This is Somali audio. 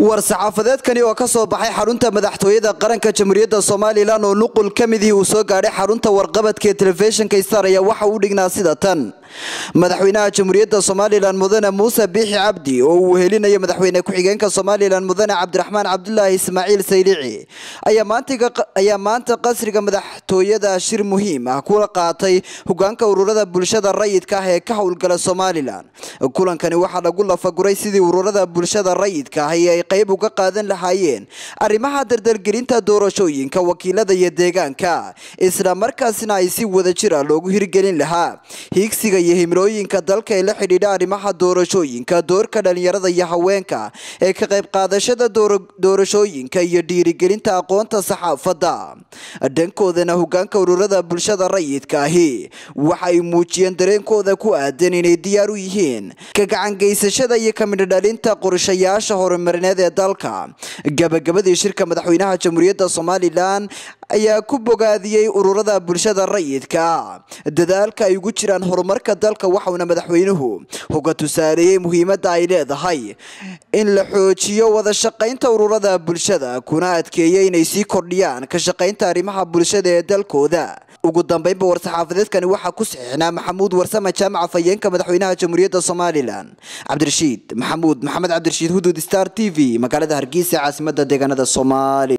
war-saxaafadeedkani oo ka soo baxay xarunta madaxtooyada qaranka jamhuuriyadda somalilan oo nuqul ka midihii uu soo gaadhay xarunta warqabadka ee telefishinka star ayaa waxa uu dhignaa sida tan madaxweynaha jamhuuriyadda somalilan mudane muuse biixi cabdi oo uu helinayo madaxweyne ku-xigeenka somalilan mudane cabdiraxmaan cabdulaahi ismaaciil saylici ayaa maanta qasriga madaxtooyada shir muhiim ah kula qaatay hogaanka ururada bulshada rayidka ah ee ka howlgala somalilan kulankani waxaa lagu lafaguray sidii ururada bulshada rayidka ahi ay qayb uga qaadan lahaayeen arrimaha dardargelinta doorashooyinka wakiilada iyo deegaanka isla markaasna ay si wada jira loogu hirgelin lahaa hiigsiga iyo himilooyinka dalka ee la xidhiidha arrimaha doorashooyinka doorka dhalinyarada iyo haweenka ee ka qayb qaadashada doorashooyinka iyo dhiirigelinta aqoonta saxaafadda dhankoodana hogaanka ururada bulshada rayidka ahi waxa ay muujiyeen dareenkooda ku aadan inay diyaar u yihiin ka gacangeysashada iyo kamidhodhalinta qorshayaasha horumarineed ee dalka gabagabadii shirka madaxweynaha jamhuuriyadda somalilan ayaa ku bogaadiyey ururada bulshada rayidka ah dadaalka ay ugu jiraan horumarka dalka waxauna madaxweynuhu hoga tusaaleeyey muhiimadda ay leedahay in la xoojiyo wada shaqaynta ururada bulshada kuna adkeeyey inay sii kordhiyaan ka shaqaynta arrimaha bulshada ee dalkooda ugu dambeynba war-saxaafadeedkani waxaa ku saxiixnaa maxamuud warsame jaamaca fayeenka madaxweynaha jamhuuriyadda somalilan cabdirashiid maxamuud maxamed cabdirashiid hudud star t v magaalada hargeysa caasimada deegaanada soomaaliya